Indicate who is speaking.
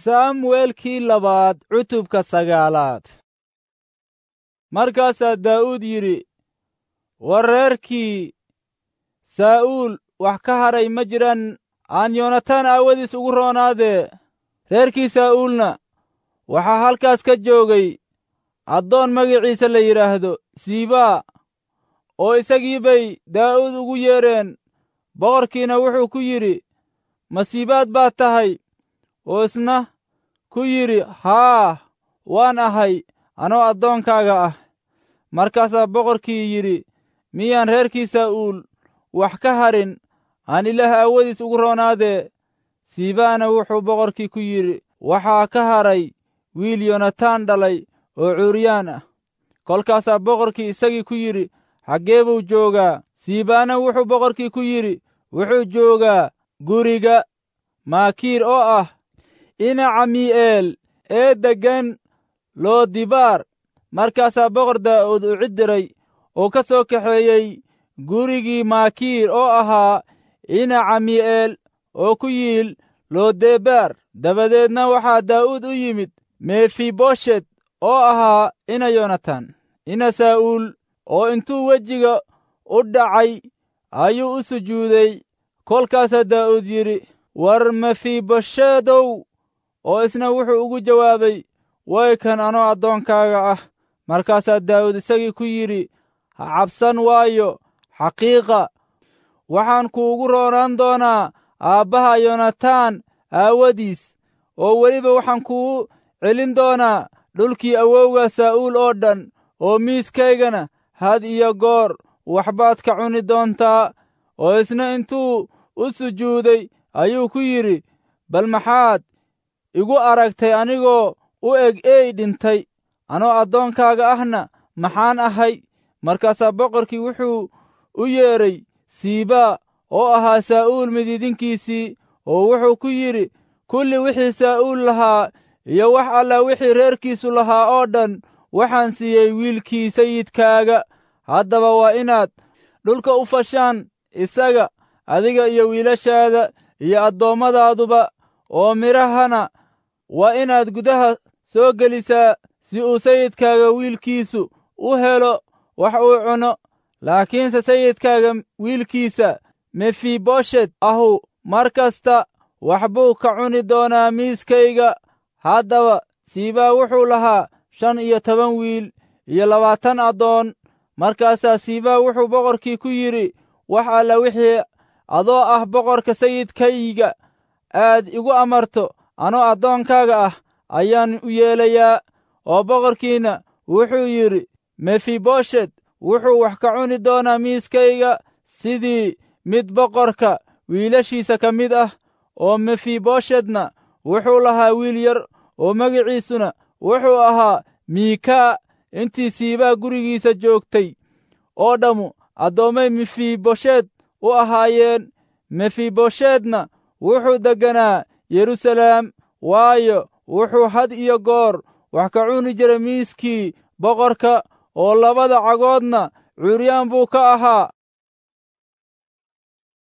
Speaker 1: saamu'eelkii labaad cutubka sagaalaad markaasaa daa'uud yidhi war reerkii saa'uul wax ka hadhay ma jiraan aan yoonataan aawadiis ugu roonaadee reerkii saa'uulna waxaa halkaas ka joogay addoon magaciisa la yidhaahdo siibaa oo isagii bay daa'uud ugu yeedheen boqorkiina wuxuu ku yidhi masiibaad baad tahay oo isna ku yidhi haa waan ahay anoo addoonkaaga ah markaasaa boqorkii yidhi miyaan reerkii saa'uul wax ka hadhin aan ilaah aawadiis ugu roonaadee siibaana wuxuu boqorkii ku yidhi waxaa ka hadhay wiil yonataan dhalay oo cuuriyaan ah kolkaasaa boqorkii isagii ku yidhi xaggee buu joogaa siibaana wuxuu boqorkii ku yidhi wuxuu joogaa guriga maakiir oo ah ina camii'eel ee deggan loodibaar markaasaa boqor daa'uud u ciddiray oo ka soo kaxeeyey gurigii maakiir oo ahaa ina camii'eel oo ku yiil loodebaar dabadeedna waxaa daa'uud u yimid mefiboshet oo ahaa ina yonatan ina saa'uul oo intuu wejiga u dhacay ayuu u sujuuday kolkaasaa daa'uud yidhi war mefiboshedow oo isna wuxuu ugu jawaabay way kan anoo addoonkaaga ah markaasaa daa'uud isagii ku yidhi ha cabsan waayo xaqiiqa waxaan kuugu roonaan doonaa aabbaha yonataan aawadiis oo weliba waxaan kuu celin doonaa dhulkii awowga saa'uul oo dhan oo miiskaygana had iyo goor waxbaad ka cuni doontaa oo isna intuu u sujuuday ayuu ku yidhi bal maxaad igu aragtay anigoo u eg eey dhintay anoo addoonkaaga ahna maxaan ahay markaasaa boqorkii wuxuu u yeedhay siibaa oo ahaa saa'uul midiidinkiisii oo wuxuu ku yidhi kulli wixii saa'uul lahaa iyo wax alla wixii reerkiisu lahaa oo dhan waxaan siiyey wiilkii sayidkaaga haddaba waa inaad dhulka u fashaan isaga adiga iyo wiilashaada iyo addoommadaadaduba oo midhahana waa inaad gudaha soo gelisaa si uu sayidkaaga wiilkiisu u helo wax uu cuno laakiinse sayidkaaga wiilkiisa mefiboshet ahu mar kasta wax buu ka cuni doonaa miiskayga haddaba siibaa wuxuu lahaa shan iyo toban wiil iyo labaatan addoon markaasaa siibaa wuxuu boqorkii ku yidhi wax alla wixii adoo ah boqorka sayidkayga aad igu amarto anoo addoonkaaga ah ayaan u yeelayaa oo boqorkiina wuxuu yidhi mefiboshet wuxuu wax ka cuni doonaa miiskayga sidii mid boqorka wiilashiisa ka mid ah oo mefiboshetna wuxuu lahaa wiil yar oo magiciisuna wuxuu ahaa miikaa intii siibaa gurigiisa joogtay oo dhammu addoommay mefiboshet u ahaayeen mefiboshetna wuxuu degganaa yeruusalaam waayo wuxuu had iyo goor wax ka cuni jiray miiskii boqorka oo labada cagoodna curyaan buu ka ahaa